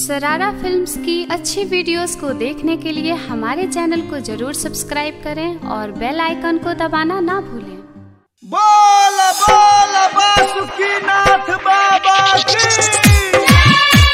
सरारा फिल्म्स की अच्छी वीडियोस को देखने के लिए हमारे चैनल को जरूर सब्सक्राइब करें और बेल आइकन को दबाना ना भूलें बोल बोल बासुकीनाथ बाबा की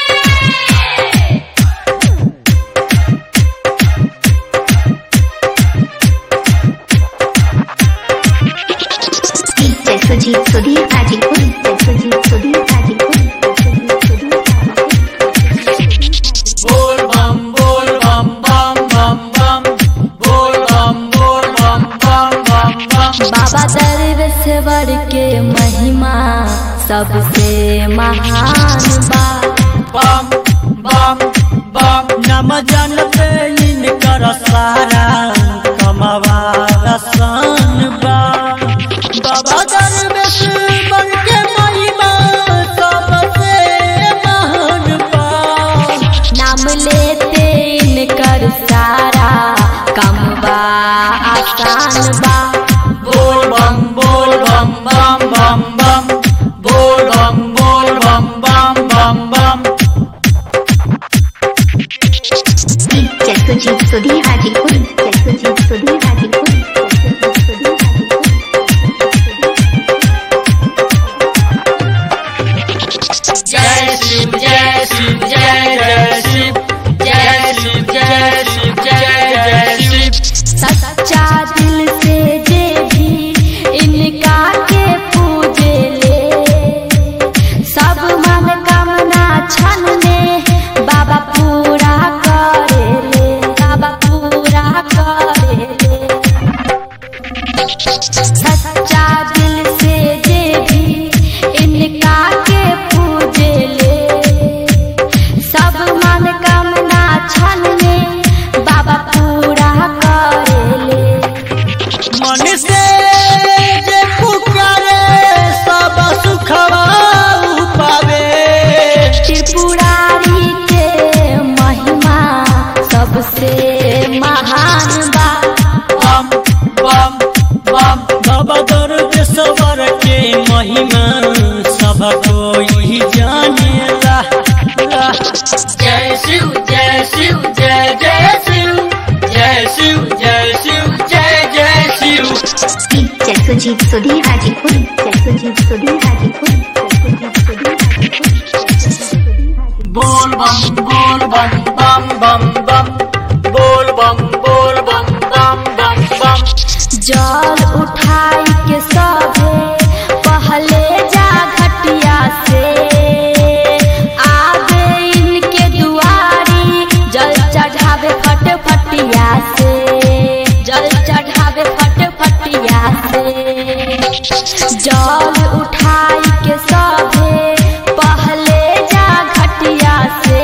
जय सुजीत सुधीर हाजीपुर जय सुजीत सुधीर हाजीपुर जय सुजीत सुधीर बोल बम बोल बम बम बम बम बोल बम बोल बम बम बम बम बाबा दरवेश्वर के महिमा सबसे महान बा बम बम बम नम जन पे इनकर सारा कमवा रसन बा बाबा दरवेश्वर के महिमा सबसे महान बा नाम लेते इनकर सारा कम बा आसान बा बोल बम बोल बम बम बम बम बोल बम बोल बम बम बम बम जय सुजीत सुधीर हाजीपुर जय सुजीत सुधीर हाजीपुर जय सुजीत सुधीर जय शिव जय शिव जय जय शिव जय शिव जय शिव जय जय शिव सच्चा दिल से जे भी इनका के पूजे ले सब मनोकामना क्षण में बाबा पूरा करे ले बाबा पूरा करे ले सच्चा दिल से जे भी इनका के पूजे ले सब मनोकामना क्षण में बाबा पूरा करे ले मन से जे पुकारे सब सुखवा पावे त्रिपुरारी के महिमा सबसे महान बा बम बम बम बाबा दरवेश्वर के महिमा सब कोई जानेला ला। जय शिव जय शिव जय जय शिव जय शिव जय शिव जय जय शिव जय सुजीत सुधीर हाजीपुर जय सुजीत सुधीर हाजीपुर जय सुजीत सुधीर हाजीपुर जय सुजीत सुधीर हाजीपुर बोल बम बोल बम बम बम बम बोल बम बोल बम बम बम बम जल उठाई के सभे पहले जा घटिया से आगे इनके दुआरी जल चढ़ावे फट फटिया से जल चढ़ावे फट फटिया से जल उठाई के सभे पहले जा घटिया से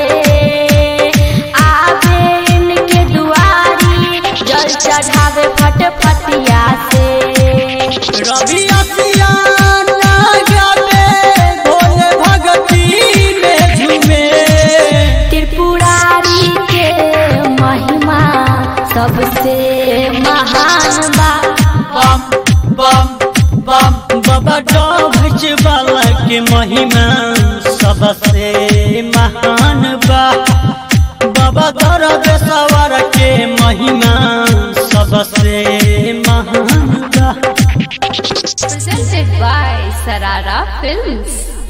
आगे इनके दुआरी जल चढ़ावे फट फटिया से रवि असिया ना गावे भोले भगती में झूमे त्रिपुरारी के महिमा सबसे महान बा बम बम बम बाबा डोभच वाला के महिमा सबसे महान बा बाबा दरवेश्वर के महिमा सबसे महान बा presented by Sarara Films.